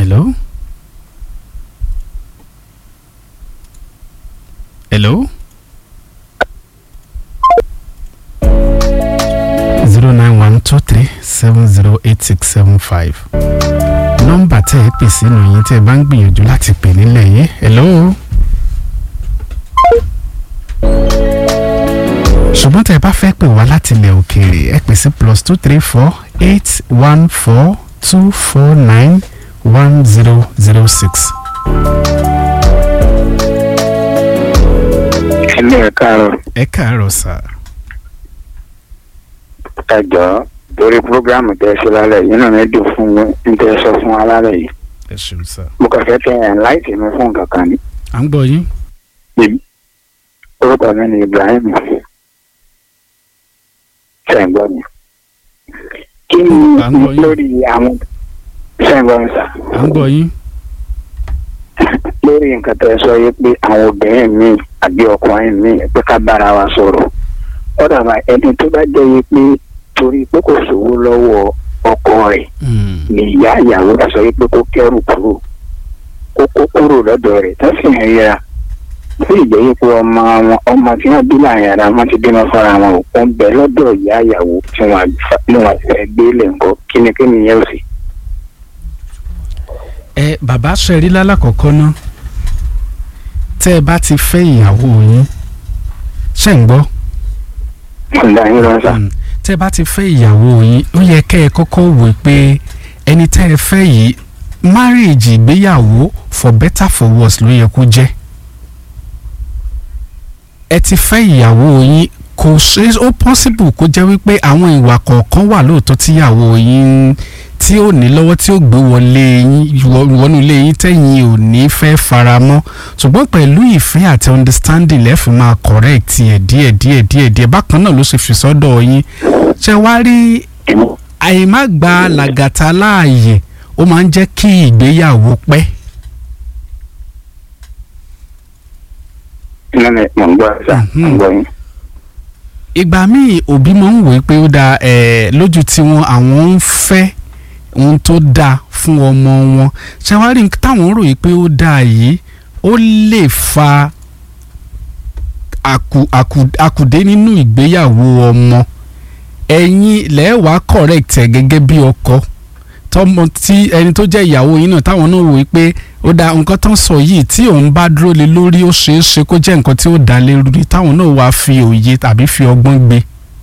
Hello? Hello? zero nine one two three seven zero eight six seven five nọ́mbà tẹ́ ẹ pè sínú yín tẹ́ ẹ bá ń gbìyànjú láti pè nílẹ̀ yìí hello. ṣùgbọ́n tẹ́ ẹ bá fẹ́ pè wá láti ilẹ̀ òkèèrè ẹ pè sí plus two three four eight one four two four nine one zero zero six. ẹlẹ́ ẹ̀ káàárọ̀ ẹ káàárọ̀ sà. ẹ jọ̀ọ́ lórí programu tẹ́ ẹ ṣe lálẹ́ yìí náà mi dùn fún mi tẹ́ ẹ sọ fún wa lálẹ́ yìí ẹ ṣeun sà. mo kàn fẹ́ tẹ́ ẹ̀ láìsí mi fún nǹkan kan ní. à ń gbọ́ yín. orúkọ mi ni Ibrahim ṣẹ́ǹgbọ́n mi. kí ni À ń gbọ́ yín. lórí àwọn ṣẹ́ǹgbọ́n mi sà à ń gbọ́ yín. lórí nǹkan tẹ́ ẹ sọ yìí pé àwọn obìnrin mi àbí ọkùnrin mi pé ká bára wa sọ̀rọ̀ ó dàbà ẹni tó bá jẹ́ yìí pé torí pé kò sówó lọ́wọ́ ọkọ rẹ̀ Hmm. ni ìyá ìyàwó bá sọ wípé kó kẹ́rù kúrò kó kó kúrò lọ́dọ̀ rẹ̀ tó sì ń ríra sí ìjẹ́ yìí pé ọmọ wọn ọmọ tí wọ́n bí láàrin ara wọn ti bímọ fúnra wọn ò pọ́n bẹ lọ́dọ̀ ìyá ìyàwó tí wọ́n ní wọ́n fẹ́ gbé lẹ̀ ńkọ́ kínníkínní yẹn ò sì. ẹ bàbá sẹ́rí lálàkọ́kọ́ ná tẹ́ ẹ bá ti fẹ́ ìyàwó yín ṣe ń gbọ́ wọ́n dá yín lọ́sà. Mm. tẹ́ ẹ bá ti fẹ́ ìyàwó yín ó yẹ kẹ́ ẹ kọ́kọ́ wò pé ẹni tẹ́ ẹ fẹ́ yìí marriage ìgbéyàwó for better for worse ló yẹ kó jẹ́ ẹ ti fẹ́ ìyàwó yín kò ṣe ó possible kó jẹ́ wípé àwọn ìwà kọ̀ọ̀kan wà lóòótọ́ tíyàwó yín tí ó ní lọ́wọ́ tí ó gbé wọlé yín wọ- wọnú ilé yín tẹ̀yìn ò ní fẹ́ fara mọ́ ṣùgbọ́n pẹ̀lú ìfẹ́ àti understanding lẹ́fì máa correct ẹ̀ díẹ̀ díẹ̀ díẹ̀ díẹ̀ bákan náà ló ṣe fi sọ́dọ̀ yín ṣe wá rí àìmá gba làgàtà láàyè ó máa ń jẹ́ kí ìgbéyàwó pẹ́ iná mi mò ń gbọ́ sà mò ń gbọ́ yín. ìgbà míì òbí máa ń wòó pé ó dáa ẹ̀ lójú tiwọn àwọn ń fẹ́ ohun tó dáa fún ọmọ wọn ṣàwárí táwọn rò yìí pé ó dáa yìí ó lè fa àkù àkù àkùdé nínú ìgbéyàwó ọmọ ẹ̀yin lẹ́wàá correct ẹ̀ gẹ́gẹ́ bí ọkọ tọmọ tí ẹni tó jẹ́ ìyàwó yín náà táwọn náà wòó pé ó dáa nǹkan tán sọ yìí tí òun bá dúró lé lórí ó ṣeé ṣe kó jẹ́ nǹkan tí ó dá lé lórí táwọn náà wàá fi òye tàbí fi ọgbọ́n gbé.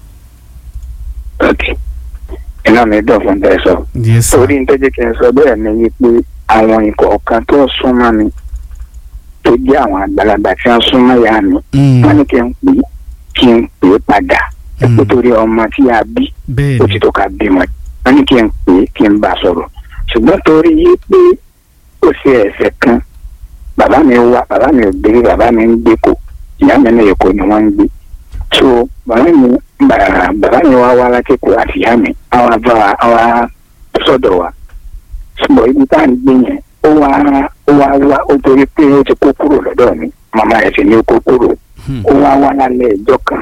ok iná mi dùn fún tẹ́ ẹ sọ. yes sir. torí ní tó jẹ́ kí n sọ bẹ́ẹ̀ ni wípé àwọn ìkọ̀ọ̀kan tó súnmọ́ mi tó jẹ́ àwọn àgbàlagbà tí wọ́n súnmọ́ ìyá mi Mm, wọ́n ní kí n pè é kí n pè é padà mm, nítorí ọmọ tí a bí bẹ́ẹ̀ ó ni ti tó ká bímọ wọ́n ní kí n pè é kí n bá a sọ̀rọ̀ ṣùgbọ́n torí yí pé ó ṣe ẹ̀ṣẹ̀ kan bàbá mi wá bàbá mi ò gbé bàbá mi ń gbé kò ìyá mi ní èkó ni wọ́n ń gbé so bàbá mi bàbá bàbá mi wá wá láti kó àti ìyá mi àwa bá wa àwa sọ́dọ̀ wa ṣùgbọ́n ibi tá à ń gbé yẹn ó wá ó wá wá ó torí pé ó ti kó kúrò lọ́dọ̀ mi màmá ẹ̀ sì ní ó kó kúrò Hmm. ó wá wá lálẹ́ ẹjọ́ kan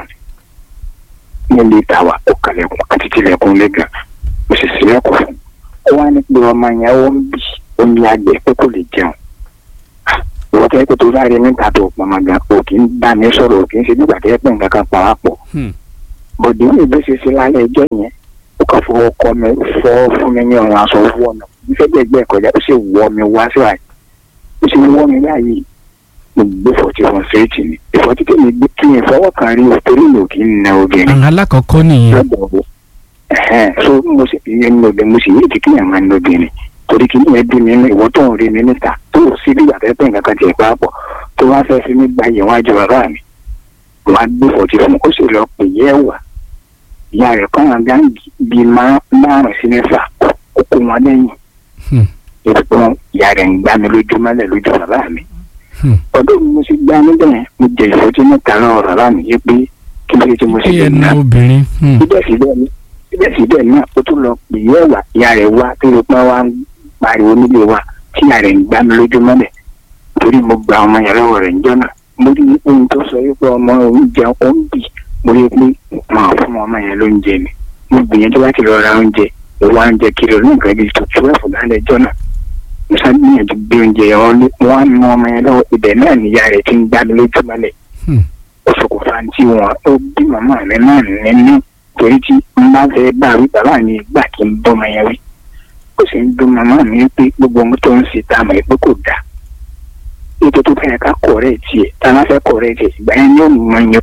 nílé ìtawà ó kalẹ̀kùn àti tilẹ̀kùn lẹ́gàn ó sì sílẹ̀kùn fún un ó wá ní pé ọmọ yẹn ó ń bì ó ní àgbẹ̀ pé kò lè jẹun Ah, ìwọ tẹ́ pé tó bá rí níta tó pọnmọ gan o kì í bá mi sọ̀rọ̀ o kì í ṣe nígbà tẹ́ pé nǹkan kan pa wá pọ̀ Hmm. bọ̀dé ní ìbí ṣe ṣe lálẹ́ ẹjọ́ yẹn ó kàn fọwọ́ kọ mi fọ́ fún mi ní ọ̀run aṣọ wọ́ mi nífẹ̀ẹ́ gbẹ̀gbẹ́ kọjá ó sì wọ́ mi wá síwájú ó sì wọ́ mi báyìí mo gbé fọ̀tí wọn séèjì ni ìfọ̀tí tèmi gbé kí n fọwọ́ kan rí o torí mi ò kì í na obìnrin àwọn alákọ̀ọ́kọ́ nìyẹn lọ́dọ̀ wo ẹ̀hẹ́n so mo sì ìyẹn ní obìnrin mo sì yé ìdíkì yẹn máa ń lóbìnrin torí kí nìyẹn bí mi ní ìwọ tó ń rí mi níta tó o sí bí ìgbàgbẹ́ pé nǹkan kan tiẹ̀ pa pọ̀ tó wá fẹ́ fi mí gba ìyẹn wájú bàbá mi wọ́n á gbé fọ̀tí fún mi ó sì lọ pè yẹ́ wà ìyá rẹ̀ kọ́ àwọn gáǹgì bíi márùn-ún sí mẹ́fà ó kó wọn lẹ́yìn Hmm. ìfún ìyá rẹ̀ ń gbá mi lójú mọ́lẹ̀ lójú bàbá mi Hmm. ọdún mi mo sì gbá níbẹ̀ mo jẹ ìfọ́jú mẹ́ta lọ́wọ́ bàbá mi yé pé kí ló dé tí mo sì kí lè ẹnu ná obìnrin hmm, síbẹ̀síbẹ̀ ní síbẹ̀síbẹ̀ náà ó tún lọ pè é ẹ̀wà ìyá rẹ̀ wá tó lè pọ́n wá ń pariwo nílé wa tí ìyá rẹ̀ ń gbá mi lójú mọ́lẹ̀ torí mo gba ọmọ yẹn lọ́wọ́ rẹ̀ níjọ́ náà mo rí ohun tó sọ wípé ọmọ òun jẹun ó ń bì mo rí pé màá fún ọmọ yẹn lóúnjẹ ni mo gbìyànjú láti lọ ra oúnjẹ ìwà oúnjẹ kiri olóńgbẹ bíi tó twelve lálẹ́ ẹjọ́ náà mo ṣàgbìyànjú gbé oúnjẹ yẹn wọlé wọn á nu ọmọ yẹn lọ́wọ́ ibẹ̀ náà níyà rẹ̀ ti ń gbá mi lójú mọ́lẹ̀ Hmm. ó ṣokùnfà tí wọn ó bí màmá mi náà nínú torí tí n bá fẹ́ bá wí bàbá mi gbà kí n bọ́mọ yẹn wí ó sì ń dún màmá mi pé gbogbo ohun tó ń ṣe tá a mọ̀ pé kò dáa ètò tó fẹ́ ká kọ̀ọ̀rẹ́ tiẹ̀ tá a bá fẹ́ kọ̀ọ̀rẹ́ tiẹ̀ ìgbà yẹn ni ó mọ yẹn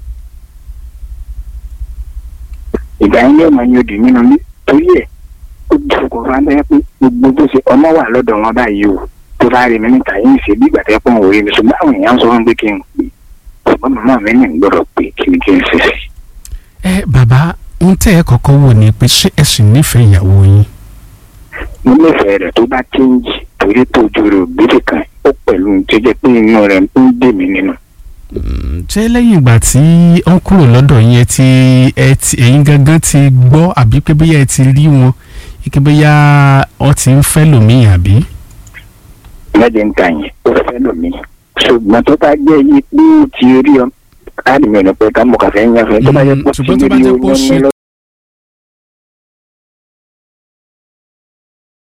ìgbà yẹn ni ó mọ yẹn òdì nínú ilé torí ẹ̀ ó di ṣokùnfà bẹ́ẹ̀ pé gbogbo tó ṣe ọmọ wà lọ́dọ̀ wọn báyìí o tó bá rí mi níta yín ṣe bí ìgbà tẹ́ pọ́n òwe mi ṣùgbọ́n àwọn èèyàn sọ fún mi pé kí n pè ṣùgbọ́n màmá mi ní gbọ́dọ̀ pé kí ni kí n ṣe sí. ẹ bàbá ń tẹ́ ẹ kọ́kọ́ wò ni pé ṣé ẹ sì nífẹ̀ẹ́ ìyàwó yín. mo nífẹ̀ẹ́ rẹ̀ tó bá kéńjì torí tó ojú rẹ̀ ògbésẹ̀ kan ó pẹ̀lú tó jẹ́ pé inú rẹ̀ ń dè mí nínú. ṣé lẹ́yìn ìgbà tí ó ń kúrò lọ́dọ̀ yín ẹ ti ẹ ti ẹ̀yin gangan ti gbọ́ àbí pé bóyá ẹ ti rí wọn ike bóyá ọ ti ń fẹ́ lòmíì àbí. mẹ́jẹ̀ ń ta yẹn ó fẹ́ lómi ṣùgbọ́n tó bá jẹ́ yí pé ó ti rí ọ káàdì mi ò ní pẹ́ ká mọ̀ kàfẹ́ ń yànfẹ́ tó bá jẹ́ pé ó ti ṣùgbọ́n tó bá rí jẹ́ pé ó oyún ṣe ní lọ.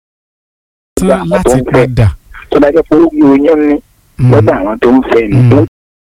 tán láti padà. tó bá jẹ́ pé ó rí oyún ní Mm. lọ́dọ̀ àwọn tó ń fẹ́ ni Mm. ó